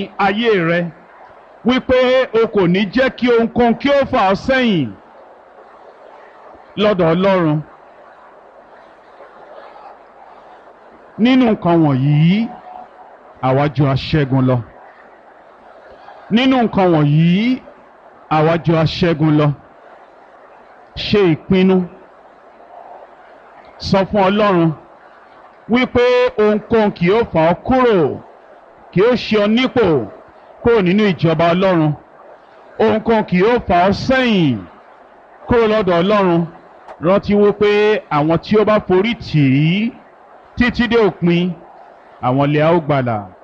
ayé rẹ wípé o kò ní jẹ́ kí ohunkóhun kí ó fà ọ́ sẹ́yìn lọ́dọ̀ Ọlọ́run nínú nǹkan wọ̀nyí àwa jù aṣẹ́gun lọ nínú nǹkan wọ̀nyí àwa jù aṣẹ́gun lọ ṣe ìpinnu sọ fún Ọlọ́run wípé ohunkóhun kì yóò fà ọ́ kúrò kì yóò ṣe ọ nípò kúrò nínú ìjọba Ọlọ́run ohunkóhun kì yóò fà ọ́ sẹ́yìn kúrò lọ́dọ̀ Ọlọ́run rántí wípé àwọn tí ó bá forí tì í títí dé òpin àwọn lè á ó gbàlà.